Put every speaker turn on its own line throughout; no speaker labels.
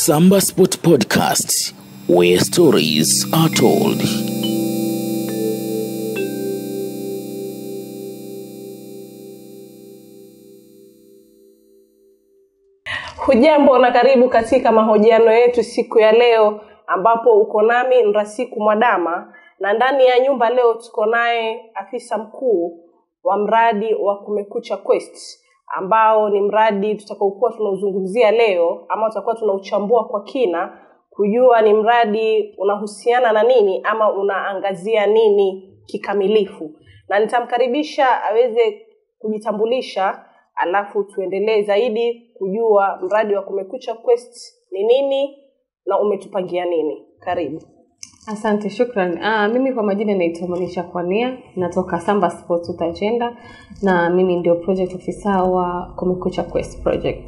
Samba Sport Podcast, where stories are told.
Hujambo na karibu katika mahojiano yetu siku ya leo, ambapo uko nami Nrasiku Mwadama, na ndani ya nyumba leo tuko naye afisa mkuu wa mradi wa Kumekucha Quest ambao ni mradi tutakaokuwa tunauzungumzia leo ama tutakuwa tunauchambua kwa kina kujua ni mradi unahusiana na nini ama unaangazia nini kikamilifu, na nitamkaribisha aweze kujitambulisha, alafu tuendelee zaidi kujua mradi wa Kumekucha Quest ni nini na umetupangia nini. Karibu.
Asante, shukran. Ah, mimi kwa majina naitwa Monisha Kwania, natoka Samba Sports Youth Agenda na mimi ndio project officer wa Kumekucha Quest project.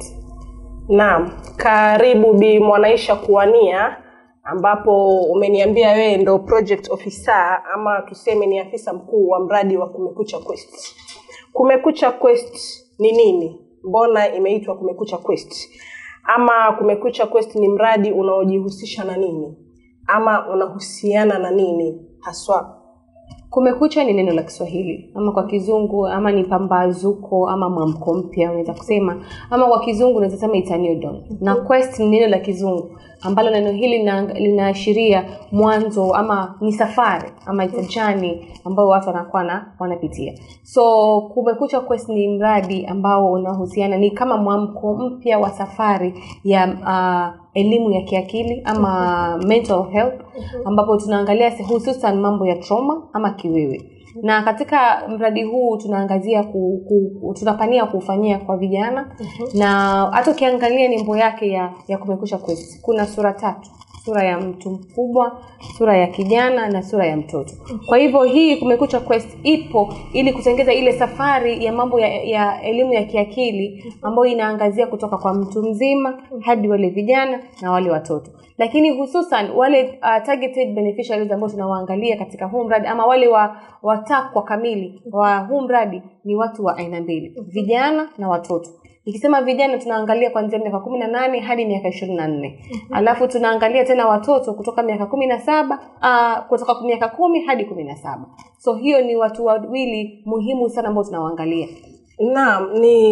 Naam, karibu Bi Mwanaisha Kuwania, ambapo umeniambia wewe ndo project officer ama tuseme ni afisa mkuu wa mradi wa Kumekucha Quest. Kumekucha Quest ni nini? Mbona imeitwa Kumekucha Quest? Ama Kumekucha Quest ni mradi unaojihusisha na nini? Ama unahusiana na nini haswa?
Kumekucha ni neno la Kiswahili ama kwa Kizungu ama ni pambazuko ama mwamko mpya unaweza kusema, ama kwa Kizungu unaweza sema it's a new dawn. Na quest ni neno la Kizungu ambalo neno hili lina- linaashiria mwanzo ama ni safari ama it's a journey ambayo watu wanakuwa na wanapitia. So Kumekucha Quest ni mradi ambao unahusiana ni kama mwamko mpya wa safari ya uh, elimu ya kiakili ama mental health ambapo tunaangalia se- hususan mambo ya trauma ama kiwewe na katika mradi huu tunaangazia ku, ku, tunapania kuufanyia kwa vijana na hata ukiangalia nembo yake ya, ya kumekucha quest kuna sura tatu sura ya mtu mkubwa sura ya kijana na sura ya mtoto kwa hivyo hii kumekucha quest ipo ili kutengeza ile safari ya mambo ya, ya elimu ya kiakili ambayo inaangazia kutoka kwa mtu mzima hadi wale vijana na wale watoto lakini hususan wale uh, targeted beneficiaries ambao tunawaangalia katika huu mradi ama wale wa watakwa kamili wa huu mradi ni watu wa aina mbili vijana na watoto ikisema vijana tunaangalia kuanzia miaka kumi na nane hadi miaka ishirini na nne alafu tunaangalia tena watoto kutoka miaka kumi na saba uh, kutoka miaka kumi hadi kumi na saba so hiyo ni watu wawili muhimu sana ambao tunawaangalia
Naam,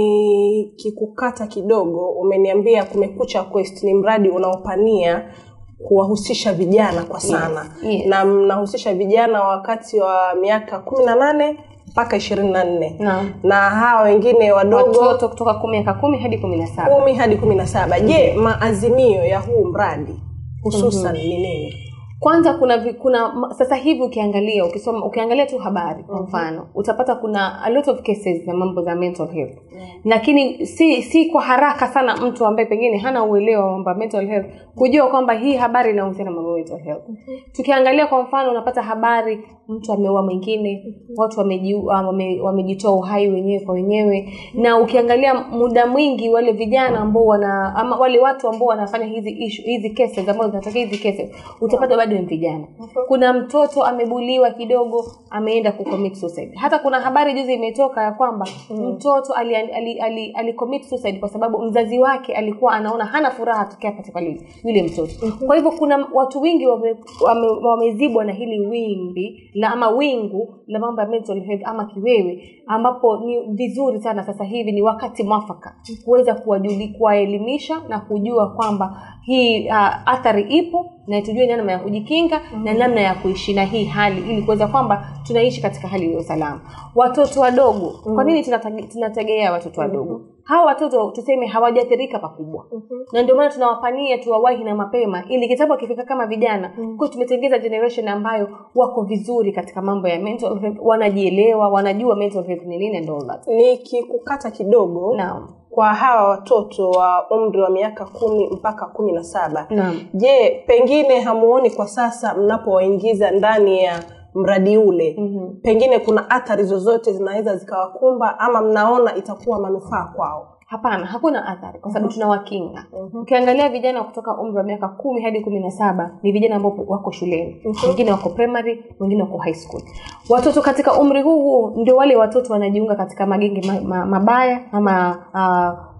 ni kikukata kidogo, umeniambia Kumekucha Quest ni mradi unaopania kuwahusisha vijana kwa sana
Yes, yes.
na mnahusisha vijana wakati wa miaka kumi na nane mpaka ishirini na nne
Naam.
na hawa wengine wadogo
watoto kutoka kumi miaka kumi hadi kumi na saba
kumi hadi kumi na saba je maazimio ya huu mradi hususan ni nini
kwanza kuna vi- kuna ma- sasa hivi ukiangalia ukisoma ukiangalia tu habari kwa mfano utapata kuna a lot of cases za mambo za mental health lakini si si kwa haraka sana mtu ambaye pengine hana uelewa wa mambo ya mental health kujua kwamba hii habari inahusiana na mambo ya mental health tukiangalia kwa mfano unapata habari mtu ameua mwingine watu wameji- wame- wamejitoa uhai wenyewe kwa wenyewe na ukiangalia muda mwingi wale vijana ambao wana ama wale watu ambao wanafanya hizi issue, hizi cases ambazo zinatokea hizi cases utapata bado ni vijana kuna mtoto amebuliwa kidogo ameenda kucommit suicide hata kuna habari juzi imetoka ya kwamba mtoto ali, ali, ali, ali commit suicide kwa sababu mzazi wake alikuwa anaona hana furaha tokea katika yule yule mtoto kwa hivyo kuna watu wengi wame- wame- wamezibwa na hili wimbi la ama wingu la mambo ya mental health ama kiwewe ambapo ni vizuri sana sasa hivi ni wakati mwafaka kuweza kuwajuli kuwaelimisha na kujua kwamba hii uh, athari ipo na tujue namna ya kujikinga na namna ya kuishi na hii hali ili kuweza kwamba tunaishi katika hali ya usalama watoto wadogo kwa nini tunatege- tunategea watoto wadogo hawa watoto tuseme hawajaathirika pakubwa na ndio maana tunawapania tuwawahi na mapema ili kitabu akifika kama vijana kwa tumetengeza generation ambayo wako vizuri katika mambo ya mental health wanajielewa wanajua mental health ni nini and all that
nikikukata kidogo
naam
kwa hawa watoto wa umri wa miaka kumi mpaka kumi na saba
naam
je pengine hamuoni kwa sasa mnapowaingiza ndani ya mradi ule
Mhm.
pengine kuna athari zozote zinaweza zikawakumba ama mnaona itakuwa manufaa kwao
hapana hakuna athari kwa sababu tunawakinga ukiangalia vijana kutoka umri wa miaka kumi hadi kumi na saba ni vijana ambao wako shuleni wengine wako primary wengine wako high school watoto katika umri huu huu ndio wale watoto wanajiunga katika magenge ma, ma, mabaya ama uh,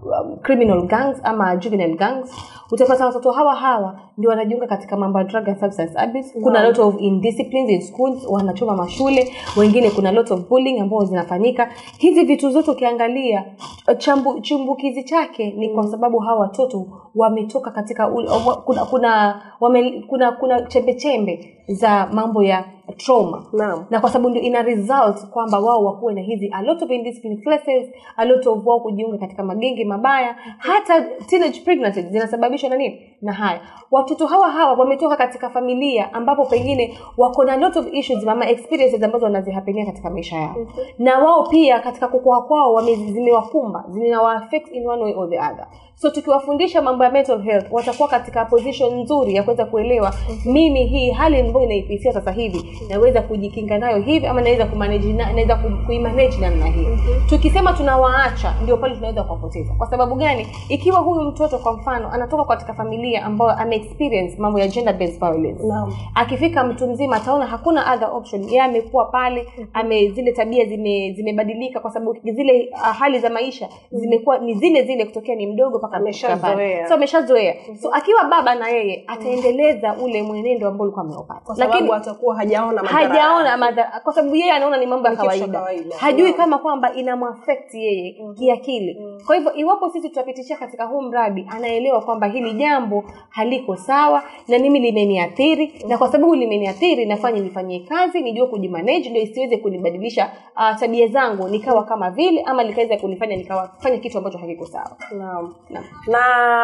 um, criminal gangs ama juvenile gangs utapata watoto hawa hawa ndio wanajiunga katika mambo ya drug and substance abuse kuna lot of indisciplines in schools wanachoma mashule wengine kuna lot of bullying ambao zinafanyika hizi vitu zote ukiangalia chambu, chumbukizi chake ni kwa sababu hawa watoto wametoka katika ule- wa- kuna kuna wame, kuna kuna chembe chembe za mambo ya trauma
Naam.
na kwa sababu ndio ina result kwamba wao wakuwe na hizi a lot of indisciplined classes a lot of wao kujiunga katika magenge mabaya hata teenage pregnancies zinasababishwa na nini na haya watoto hawa hawa wametoka katika familia ambapo pengine wako na lot of issues ama experiences ambazo wanazihapenia katika maisha yao na wao pia katika kukua kwao wame- zimewakumba zinawaafect in one way or the other so tukiwafundisha mambo ya mental health watakuwa katika position nzuri ya kuweza kuelewa mimi hii hali ambayo inaipitia sasa hivi naweza kujikinga nayo hivi ama naweza kumanage na, naweza ku- kuimanage namna hii tukisema tunawaacha ndio pale tunaweza kuwapoteza kwa sababu gani ikiwa huyu mtoto kwa mfano anatoka katika familia ambayo ame experience mambo ya gender based violence
Naam.
akifika mtu mzima ataona hakuna other option yeye amekuwa pale ame zile tabia zime zimebadilika kwa sababu zile uh, hali za maisha zimekuwa ni zile zile kutokea ni mdogo mpaka
Ameshazoea.
kufika pale. so ameshazoea so akiwa baba na yeye ataendeleza ule mwenendo ambao ulikuwa ameupata
kwa sababu atakuwa hajaona madhara
hajaona
yake.
madhara kwa sababu yeye anaona ni mambo ya
Ni kitu cha
kawaida
kawaida.
hajui
Naam.
kama kwamba inamwafect yeye kiakili kwa hivyo iwapo sisi tutapitishia katika huu mradi anaelewa kwamba hili jambo haliko sawa na mimi limeniathiri na kwa sababu limeniathiri nafanya nifanyie kazi nijue kujimanage ndio isiweze kunibadilisha uh, tabia zangu nikawa kama vile ama likaweza kunifanya nikawafanya kitu ambacho hakiko sawa
Naam.
Naam.
na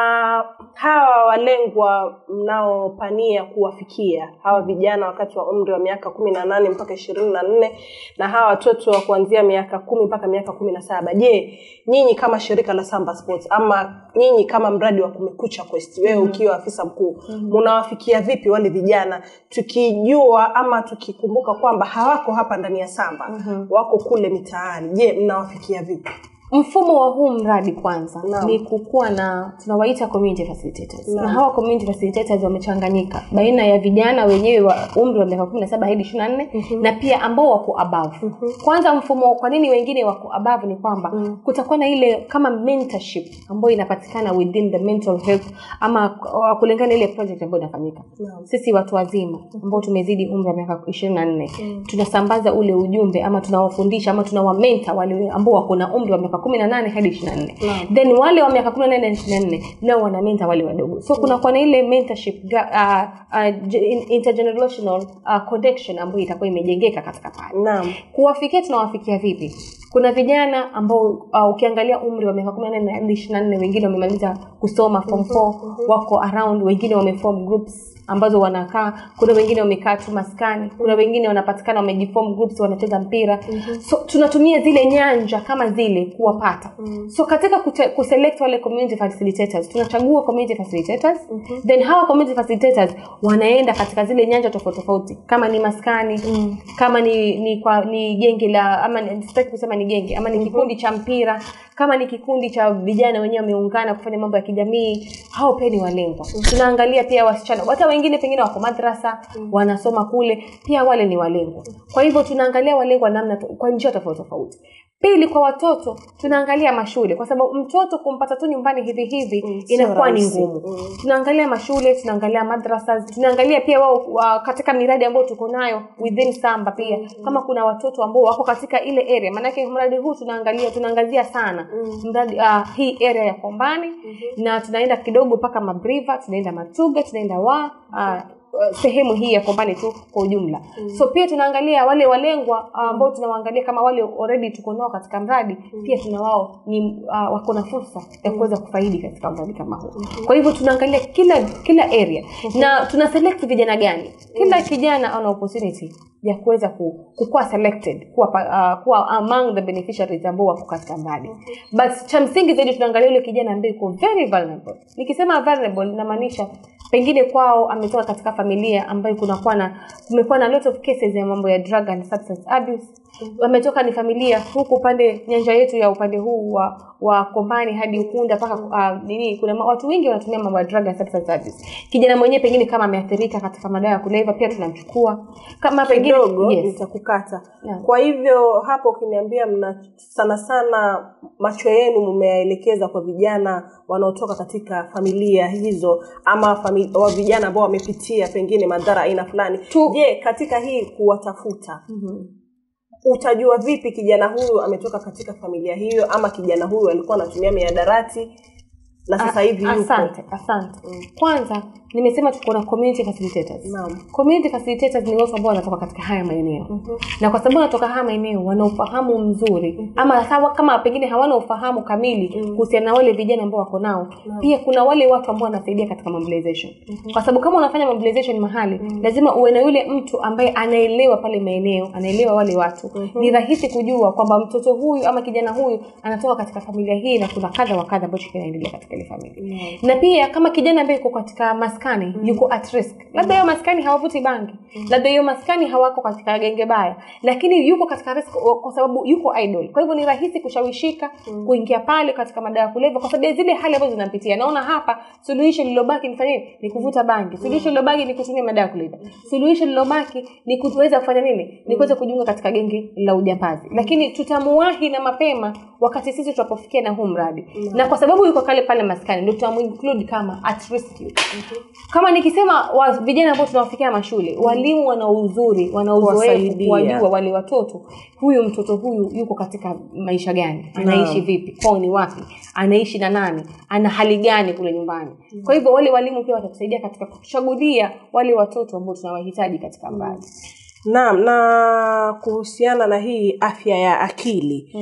hawa walengwa mnaopania kuwafikia hawa vijana wakati wa umri wa miaka kumi na nane mpaka ishirini na nne na hawa watoto wa kuanzia miaka kumi mpaka miaka kumi na saba je nyinyi kama shirika la samba sports ama nyinyi kama mradi wa kumekucha quest wewe ukiwa afisa mkuu munawafikia vipi wale vijana tukijua ama tukikumbuka kwamba hawako hapa ndani ya samba wako kule mitaani je mnawafikia vipi
mfumo wa huu mradi kwanza
Naam.
ni kukuwa na tunawaita community facilitators
Naam.
na hawa community facilitators wamechanganyika baina ya vijana wenyewe wa umri wa miaka kumi na saba hadi ishiri na nne na pia ambao wako above kwanza mfumo kwa nini wengine wako above ni kwamba kutakuwa na ile kama mentorship ambayo inapatikana within the mental health ama uh, kulingana na ile project ambayo inafanyika
Naam.
sisi watu wazima ambao tumezidi umri wa miaka ishirini na nne tunasambaza ule ujumbe ama tunawafundisha ama tunawamenta wale ambao wako na umri wa miaka kumi na nane hadi ishiri na nne
Naam.
then wale wa miaka kumi na nane na ishiri na nne nao wanamenta wale wadogo so kunakuwa na ile mentorship ga- uh, uh, ge- in- intergenerational uh, connection ambayo itakuwa imejengeka katika pale
naam
kuwafikia tunawafikia vipi kuna vijana ambao uh, ukiangalia umri wa miaka kumi na nane hadi ishiri na nne wengine wamemaliza kusoma form four wako around wengine wameform groups ambazo wanakaa kuna wengine wamekaa tu maskani kuna wengine wanapatikana wamejiform groups wanacheza mpira so tunatumia zile nyanja kama zile kuwapata so katika kute, kuselect wale community facilitators tunachagua community facilitators then hawa community facilitators wanaenda katika zile nyanja tofauti tofauti kama ni maskani kama ni ni kwa ni genge la ama ni- sitaki kusema ni genge ama ni kikundi cha mpira kama ni kikundi cha vijana wenyewe wameungana kufanya mambo ya kijamii hao pia ni walengwa tunaangalia pia wasichana hata wengine pengine wako madrasa wanasoma kule pia wale ni walengwa kwa hivyo tunaangalia walengwa namna to- kwa njia tofauti tofauti pili kwa watoto tunaangalia mashule kwa sababu mtoto kumpata tu nyumbani hivi hivi
Mm, sio
inakuwa ni
rahisi.
ngumu
Mm.
tunaangalia mashule tunaangalia madrasa tunaangalia pia wao wa, katika miradi ambayo tuko nayo within samba pia kama kuna watoto ambao wako katika ile area maanake mradi huu tunaangalia tunaangazia sana mradi uh, hii area ya kombani na tunaenda kidogo mpaka mabriva tunaenda matuga tunaenda wa uh, sehemu hii ya kombani tu kwa ujumla so pia tunaangalia wale walengwa uh, ambao tunawaangalia kama wale already tuko nao katika mradi pia tuna wao ni uh, wako na fursa ya kuweza kufaidi katika mradi kama huu kwa hivyo tunaangalia kila kila area na tuna select vijana gani kila kijana ana opportunity ya kuweza ku, kukuwa selected kuwa, pa- uh, kuwa among the beneficiaries ambao wako katika mradi but cha msingi zaidi tunaangalia yule kijana ambaye yuko very vulnerable nikisema vulnerable namaanisha pengine kwao ametoka katika familia ambayo kunakuwa na kumekuwa na lot of cases ya mambo ya drug and substance abuse ametoka ni familia huku upande nyanja yetu ya upande huu wa wa kombani hadi ukunda mpaka uh, nini kuna ma- watu wengi wanatumia mambo ya drug and substance abuse kijana mwenyewe pengine kama ameathirika katika madawa ya kulevya pia tunamchukua kama pengine
kidogo
yes.
nitakukata
Naam.
kwa hivyo hapo ukiniambia mna sana sana macho yenu mmeyaelekeza kwa vijana wanaotoka katika familia hizo ama fami, wa vijana ambao wamepitia pengine madhara aina fulani
Tu-
je katika hii kuwatafuta
Mhm.
utajua vipi kijana huyu ametoka katika familia hiyo ama kijana huyu alikuwa anatumia miadarati na sasa hivi yuko
asante asante kwanza nimesema tuko na community facilitators
Naam.
community facilitators ni watu ambao wanatoka katika haya maeneo na kwa sababu wanatoka haya maeneo wana ufahamu mzuri ama sawa kama pengine hawana ufahamu kamili kuhusiana na wale vijana ambao wako nao pia kuna wale watu ambao wanasaidia katika mobilization kwa sababu kama unafanya mobilization mahali lazima uwe na yule mtu ambaye anaelewa pale maeneo anaelewa wale watu ni rahisi kujua kwamba mtoto huyu ama kijana huyu anatoka katika familia hii na kuna kadha wa kadha ambacho kinaendelea katika ile familia na pia kama kijana ambaye yuko katika maskani yuko at risk labda hiyo maskani hawavuti bangi labda hiyo maskani hawako katika genge baya lakini yuko katika risk kwa sababu yuko idol kwa hivyo ni rahisi kushawishika kuingia pale katika madawa ya kulevya kwa sababu ya zile hali ambazo zinampitia naona hapa suluhisho lililobaki ni fanya nini ni kuvuta bangi suluhisho lililobaki ni kutumia madawa ya kulevya suluhisho lililobaki ni kuweza kufanya nini ni kuweza kujiunga katika genge la ujambazi lakini tutamuwahi na mapema wakati sisi tutapofikia na huu mradi na kwa sababu yuko kale pale maskani ndio tutamuinclude kama at risk youth. kama nikisema wa, vijana ambao tunawafikia mashule walimu wana uzuri wana uzoefu
Kuwasaidia.
kuwajua wale watoto huyu mtoto huyu yuko katika maisha gani anaishi vipi kwao ni wapi anaishi na nani ana hali gani kule nyumbani kwa hivyo wale walimu pia watatusaidia katika kuchagulia wale watoto ambao tunawahitaji katika mradi
naam na kuhusiana na hii afya ya akili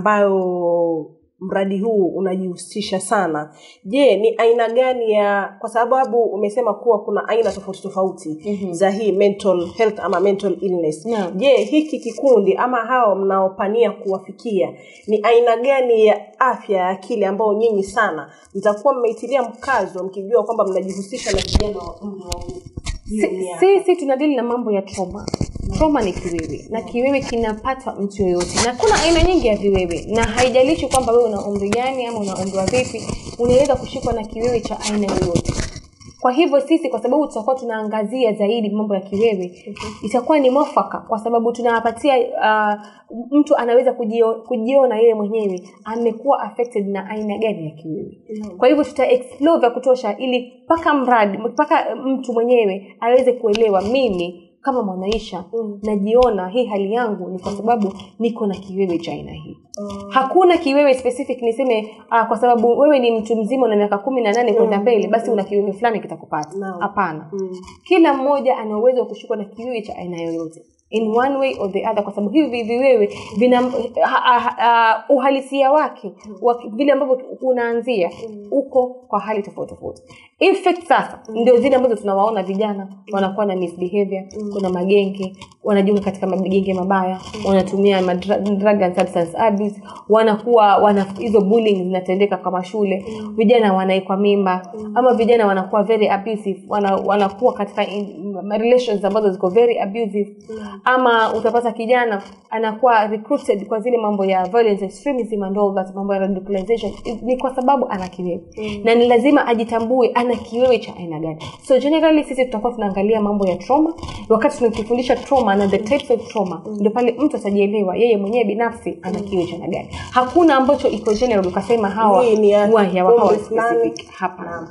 ambayo mradi huu unajihusisha sana je ni aina gani ya kwa sababu umesema kuwa kuna aina tofauti tofauti
Mhm.
za hii mental health ama mental illness
Naam.
je hiki kikundi ama hao mnaopania kuwafikia ni aina gani ya afya ya akili ambao nyinyi sana mtakuwa mmeitilia mkazo mkijua kwamba mnajihusisha na vijana wa umri wa hiyo
Si-
miaka?
sisi tunadili na mambo ya trauma trauma ni kiwewe na kiwewe kinapata mtu yoyote na kuna aina nyingi ya viwewe na haijalishi kwamba wewe una umri gani ama una umri wa vipi unaweza kushikwa na kiwewe cha aina yoyote kwa hivyo sisi kwa sababu tutakuwa tunaangazia zaidi mambo ya kiwewe itakuwa ni mwafaka kwa sababu tunawapatia uh, mtu anaweza kujio, kujiona yeye mwenyewe amekuwa affected na aina gani ya kiwewe kwa hivyo tuta explore vya kutosha ili mpaka mradi mpaka mtu mwenyewe aweze kuelewa mimi kama mwanaisha
Mm.
najiona hii hali yangu ni kwa sababu niko na kiwewe cha aina hii hakuna kiwewe specific niseme uh, kwa sababu wewe ni mtu mzima una miaka kumi na nane kwenda mbele basi una kiwewe fulani kitakupata
Naam.
hapana
Mm.
kila mmoja ana uwezo wa kushikwa na kiwewe cha aina yoyote in one way or the other kwa sababu hivi viwewe vina ha, ha, ha, uhalisia wake wa vile ambavyo unaanzia uko kwa hali tofauti tofauti effect sasa ndio zile ambazo tunawaona vijana wanakuwa na misbehavior kuna magenge wanajiunga katika magenge mabaya wanatumia madra- drug and substance abuse wanakuwa wana hizo bullying zinatendeka kwa mashule vijana wanaekwa mimba ama vijana wanakuwa very abusive wana, wanakuwa katika in, ma- relations ambazo ziko very abusive ama utapata kijana anakuwa recruited kwa zile mambo ya violence extremism and all that mambo ya radicalization ni kwa sababu ana kiwewe na ni lazima ajitambue ana kiwewe cha aina gani so generally sisi tutakuwa tunaangalia mambo ya trauma wakati tunakifundisha trauma na the types of trauma ndio pale mtu atajielewa yeye mwenyewe binafsi ana kiwewe cha aina gani hakuna ambacho iko general ukasema hawa
Hii ni ya
wa- ya- hawa
umri fulani.
specific hapana
Naam.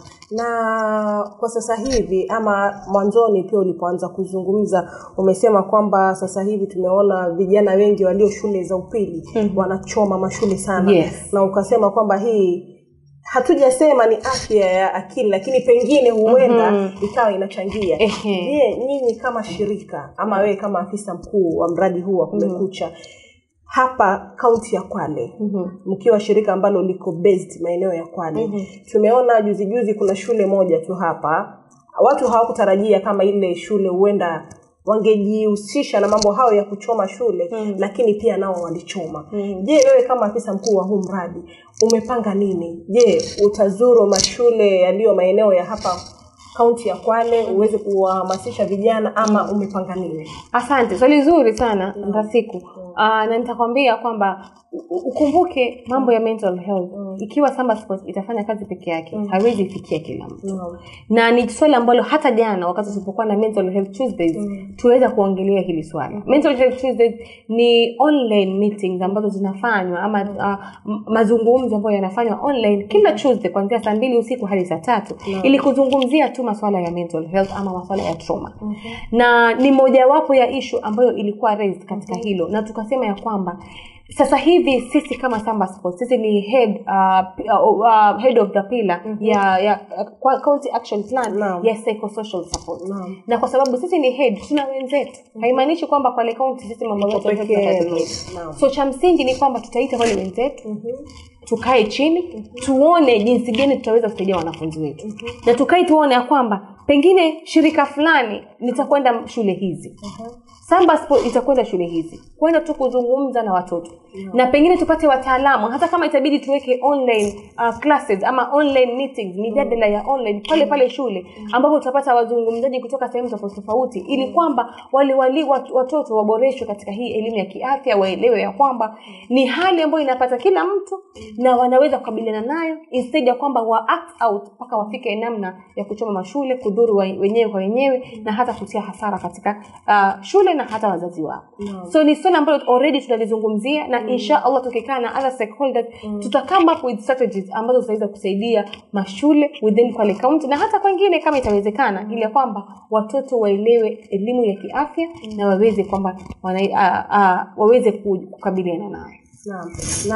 na kwa sasa hivi ama mwanzoni pia ulipoanza kuzungumza umesema kwamba sasa hivi tumeona vijana wengi walio shule za upili
Mhm.
wanachoma mashule sana
Yes.
na ukasema kwamba hii hatujasema ni afya ya akili lakini pengine huenda
Mhm.
ikawa inachangia
Ehe.
je nyinyi kama shirika ama wewe kama afisa mkuu wa mradi huu wa kumekucha hapa kaunti ya kwale
Mhm.
mkiwa shirika ambalo liko based maeneo ya kwale
Mhm.
tumeona juzi juzi kuna shule moja tu hapa watu hawakutarajia kama ile shule huenda wangejihusisha na mambo hayo ya kuchoma shule
Mhm.
lakini pia nao walichoma
Mhm.
je wewe kama afisa mkuu wa huu mradi umepanga nini je utazuru mashule yaliyo maeneo ya hapa kaunti ya kwale uweze kuwahamasisha vijana ama umepanga nini
asante swali zuri sana ndasiku uh, na nitakwambia kwamba u- ukumbuke mambo ya mental health ikiwa Samba Sports itafanya kazi peke yake haiwezi ifikia kila mtu
Naam.
na ni swali ambalo hata jana wakati tulipokuwa na mental health tuesdays tuweza kuongelea hili swala mental health tuesdays ni online meetings ambazo zinafanywa ama uh, m- mazungumzo ambayo yanafanywa online kila tuesday kuanzia saa mbili usiku hadi saa tatu ili kuzungumzia tu maswala ya mental health ama maswala ya trauma na ni mojawapo ya ishu ambayo ilikuwa raised katika hilo na tukasema ya kwamba sasa hivi sisi kama Samba Sports sisi ni head uh, p- uh, uh, head of the pillar ya ya uh, kwa county action plan
Naam.
ya psychosocial support
Naam.
na kwa sababu sisi ni head tuna wenzetu haimaanishi kwamba pale county sisi mambo yote
peke
tutafanya
yenu.
wenyewe.
Naam.
so cha msingi ni kwamba tutaita wale wenzetu tukae chini tuone jinsi gani tutaweza kusaidia wanafunzi wetu na tukae tuone ya kwamba pengine shirika fulani litakwenda shule hizi Samba Sport itakwenda shule hizi kwenda tu kuzungumza na watoto na pengine tupate wataalamu hata kama itabidi tuweke online uh, classes ama online meetings mijadala ya online pale pale shule ambapo tutapata wazungumzaji kutoka sehemu tofauti tofauti ili kwamba wale wali wat- watoto waboreshwe katika hii elimu ya kiafya waelewe ya kwamba ni hali ambayo inapata kila mtu na wanaweza kukabiliana nayo instead ya kwamba wa act out mpaka wafike namna ya kuchoma mashule kudhuru wa- wenyewe kwa wenyewe na hata kutia hasara katika uh, shule na hata wazazi wao so ni swala ambalo already tunalizungumzia na insha allah tukikaa na other stakeholders tuta come up with strategies ambazo zitaweza kusaidia mashule within Kwale County na hata kwengine kama itawezekana ili ya kwamba watoto waelewe elimu ya kiafya na waweze kwamba wana, uh, uh, waweze ku- kukabiliana nayo
Naam.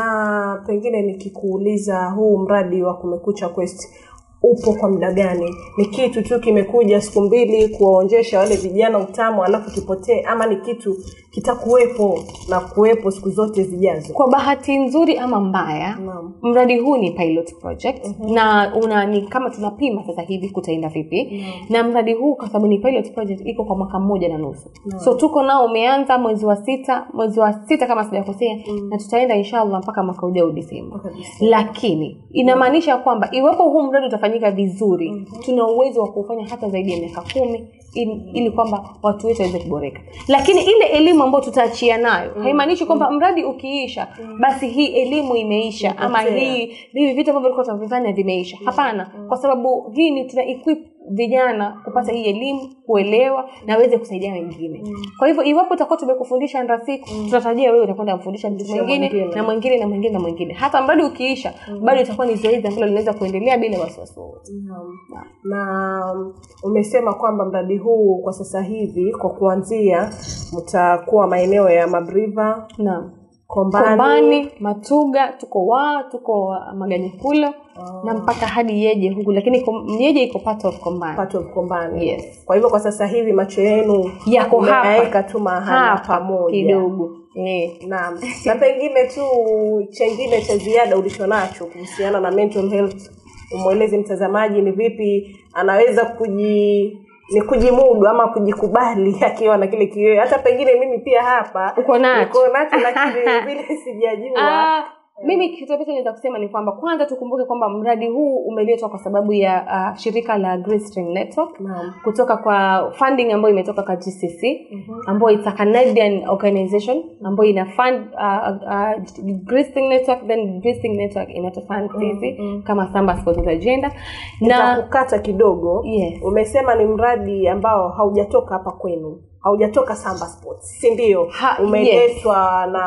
Na pengine nikikuuliza huu mradi wa Kumekucha Quest upo kwa muda gani? Ni kitu tu kimekuja siku mbili kuwaonjesha wale vijana utamu alafu kipotee, ama ni kitu kitakuwepo na kuwepo siku zote zijazo?
kwa bahati nzuri ama mbaya
Naam.
mradi huu ni pilot project na una ni kama tunapima sasa hivi kutaenda vipi na mradi huu kwa sababu ni pilot project iko kwa mwaka mmoja na nusu so tuko nao umeanza mwezi wa sita mwezi wa sita kama sijakosea na tutaenda inshallah mpaka mwaka ujao disemba
Mpaka Disemba.
lakini inamaanisha kwamba iwapo huu mradi utafanyika vizuri tuna uwezo wa kufanya hata zaidi ya miaka kumi ili, ili kwamba watu wetu waweze kuboreka lakini ile elimu ambayo tutaachia nayo haimaanishi kwamba mradi ukiisha basi hii elimu imeisha ama
Imepotea.
hii hivi vitu ambavyo vilikuwa tunavifanya vimeisha hapana kwa sababu hii ni tuna equip vijana kupata hii elimu kuelewa na waweze kusaidia wengine kwa hivyo iwapo utakuwa tumekufundisha ndasiku tunatarajia wewe utakwenda kumfundisha mtu mwingine
mwingine.
na mwingine na mwingine na mwingine hata mradi ukiisha bado itakuwa ni zoezi ambalo linaweza kuendelea bila wasiwasi wowote
Naam. na um, umesema kwamba mradi huu kwa sasa hivi kwa kuanzia mtakuwa maeneo ya Mabriva,
naam
Kombani,
kombani matuga tuko waa tuko uh, maganyikulo na mpaka hadi yeje huku lakini kom- yeje iko part of kombani
part of Kombani.
Yes.
Kwa hivyo kwa sasa hivi macho yenu
yako
mmeyaweka
hapa
tu mahala
hapa
pamoja.
kidogo eh.
Naam. Na pengine tu chengine cha ziada ulicho nacho kuhusiana na mental health, umweleze mtazamaji ni vipi anaweza kuji ni kujimudu ama kujikubali akiwa na kile kiwewe. Hata pengine mimi pia hapa
Uko nacho.
niko nacho, lakini vile sijajua.
Ah, mimi kitu ambacho naweza kusema ni kwamba kwanza tukumbuke kwamba mradi huu umeletwa kwa sababu ya uh, shirika la Grace String Network
Naam.
kutoka kwa funding ambayo imetoka kwa GCC ambayo it's a Canadian organization ambayo ina fund uh, uh, Grace String Network then Grace String Network inatufund sisi kama Samba Sports Agenda na
Nitakukata kidogo.
Yes.
Umesema ni mradi ambao haujatoka hapa kwenu, haujatoka Samba Sports, si ndio?
Ha,
Umeletwa na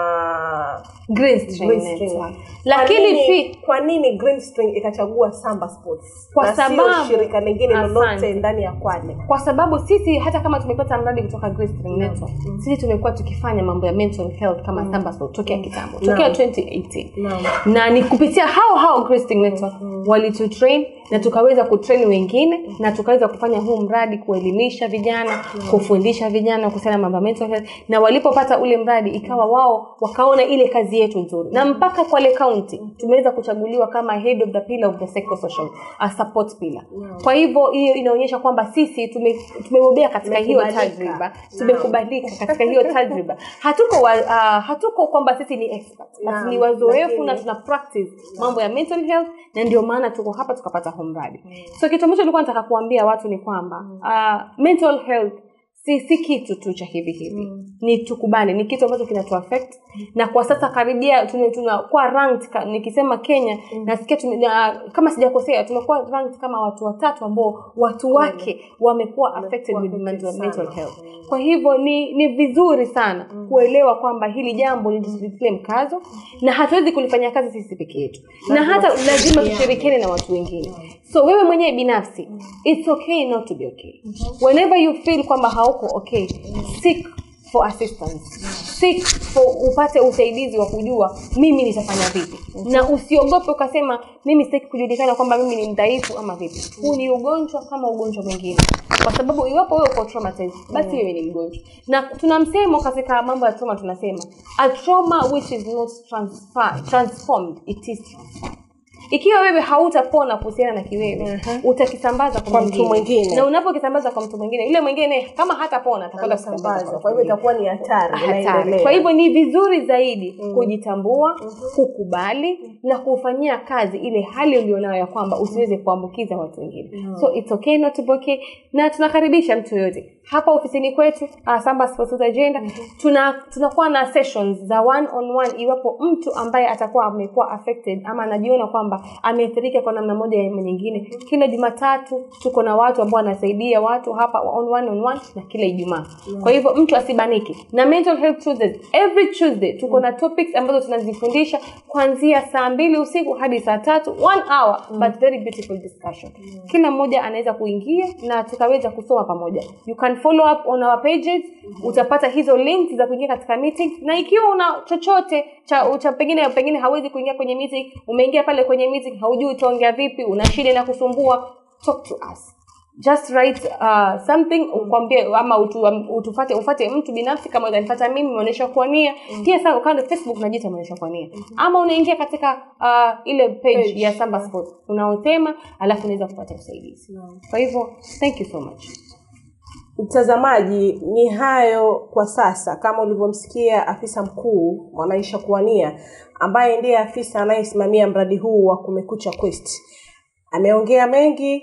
Green String
Green String.
Network
Kwa
lakini
nini-
pia
kwa nini Green String ikachagua Samba Sports
Kwa
na sio
sababu-
shirika lingine lolote
Asante.
ndani ya Kwale?
kwa sababu sisi hata kama tumepata mradi kutoka Grace String Network sisi tumekuwa tukifanya mambo ya mental health kama Samba Sport tokea kitambo tokea
Naam.
2018
Naam.
na ni kupitia hao hao Grace String Network walitutrain na tukaweza kutrain wengine na tukaweza kufanya huu mradi kuelimisha vijana kufundisha vijana kuhusiana na mambo ya mental health na walipopata ule mradi ikawa wao wakaona ile kazi yetu nzuri na mpaka Kwale County tumeweza kuchaguliwa kama head of the pillar of the psychosocial uh, support pillar kwa hivyo hiyo inaonyesha kwamba sisi tume- tumebobea katika hiyo
Tumekubalika.
tajriba tumekubalika katika hiyo tajriba hatuko wa, uh, hatuko kwamba sisi ni expert
Naam,
basi ni wazoefu
lakini-
na tuna practice mambo ya mental health na ndio maana tuko hapa tukapata huu mradi so kitu ambacho nilikuwa nataka kuambia watu ni kwamba uh, mental health si si kitu tu cha hivi hivi mm. ni tukubane ni kitu ambacho kinatu affect mm. na kwa sasa karibia tunakuwa tuna tunakuwa ranked ka, nikisema kenya mm. nasikia tume, na, kama sijakosea tumekuwa ranked kama watu watatu ambao watu wake wamekuwa affected with mental, mental health kwa hivyo ni ni vizuri sana mm. kuelewa kwamba hili jambo litilie mkazo na hatuwezi kulifanyia kazi sisi peke yetu na hata lazima tushirikiane na watu wengine so wewe mwenyewe binafsi it's okay not to be okay whenever you feel kwamba hauko okay seek for assistance seek for upate usaidizi wa kujua mimi nitafanya vipi na usiogope ukasema mimi sitaki kujulikana kwamba mimi ni mdhaifu ama vipi huu ni ugonjwa kama ugonjwa mwingine kwa sababu iwapo wewe uko traumatized basi wewe ni mgonjwa na tuna msemo katika mambo ya trauma tunasema a trauma which is not transfer, transformed it is transferred ikiwa wewe hautapona kuhusiana na kiwewe
Mhm.
utakisambaza kwa,
Kwa mtu
mwingine.
mwingine.
na unapokisambaza kwa mtu mwingine yule mwingine kama hatapona atakwenda kusambaza
Anasambaza. kwa hivyo itakuwa ni hatari
hatari.
inaendelea.
Kwa hivyo ni vizuri zaidi mm. kujitambua, kukubali na kufanyia kazi ile hali ulionayo ya kwamba usiweze kuambukiza watu wengine. Mm. So it's okay not to be okay, na tunakaribisha mtu yoyote hapa ofisini kwetu uh, Samba Sports Youth Agenda mm-hmm. tuna tunakuwa na sessions za one on one iwapo mtu ambaye atakuwa amekuwa affected ama anajiona kwamba ameathirika kwa namna moja ama nyingine. Kila Jumatatu tuko na watu ambao wanasaidia watu hapa on one on one na kila Ijumaa. Kwa hivyo mtu asibanike. Na mental health Tuesdays every Tuesday tuko na topics ambazo tunazifundisha kuanzia saa mbili usiku hadi saa tatu one hour but very beautiful discussion. Kila mmoja anaweza kuingia na tukaweza kusoma pamoja. You can follow up on our pages utapata hizo links za kuingia katika meeting na ikiwa una chochote cha, cha pengine pengine hawezi kuingia kwenye meeting umeingia pale kwenye meeting haujui utaongea vipi una shida na kusumbua talk to us just write uh, something ukwambie ama utu, um, utufate ufate mtu binafsi kama utanifata mimi umeonyesha kuania pia sasa ukaenda facebook unajiita umeonyesha kuania ama unaingia katika uh, ile page,
Page,
ya samba sport unaosema alafu unaweza kupata usaidizi kwa hivyo thank you so much
mtazamaji ni hayo kwa sasa kama ulivyomsikia afisa mkuu mwanaisha kuania ambaye ndiye afisa anayesimamia mradi huu wa kumekucha quest ameongea mengi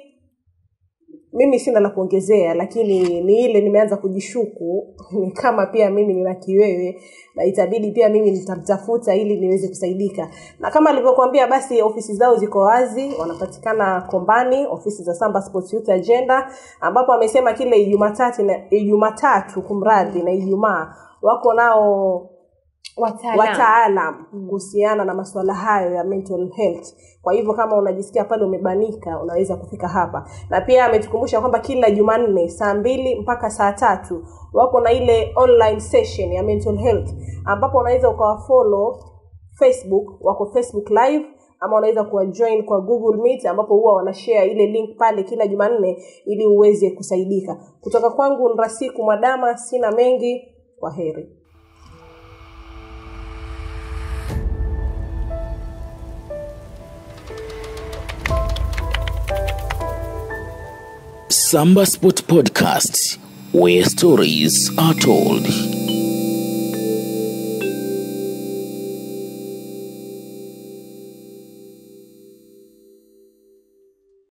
mimi sina la kuongezea lakini ni ile nimeanza kujishuku ni kama pia mimi nina kiwewe na itabidi pia mimi nitamtafuta ili niweze kusaidika na kama alivyokuambia basi ofisi zao ziko wazi wanapatikana kombani ofisi za samba sports youth agenda ambapo amesema kile ijumatatu na ijumatatu kumradhi na ijumaa wako nao
Wataalamu.
wataalam kuhusiana na masuala hayo ya mental health kwa hivyo kama unajisikia pale umebanika unaweza kufika hapa na pia ametukumbusha kwamba kila jumanne saa mbili mpaka saa tatu wako na ile online session ya mental health ambapo unaweza ukawafollow facebook wako facebook live ama unaweza kuwajoin kwa google meet ambapo huwa wanashare ile link pale kila jumanne ili uweze kusaidika kutoka kwangu nrasiku mwadama sina mengi kwa heri
Samba Sport Podcast, where stories are told.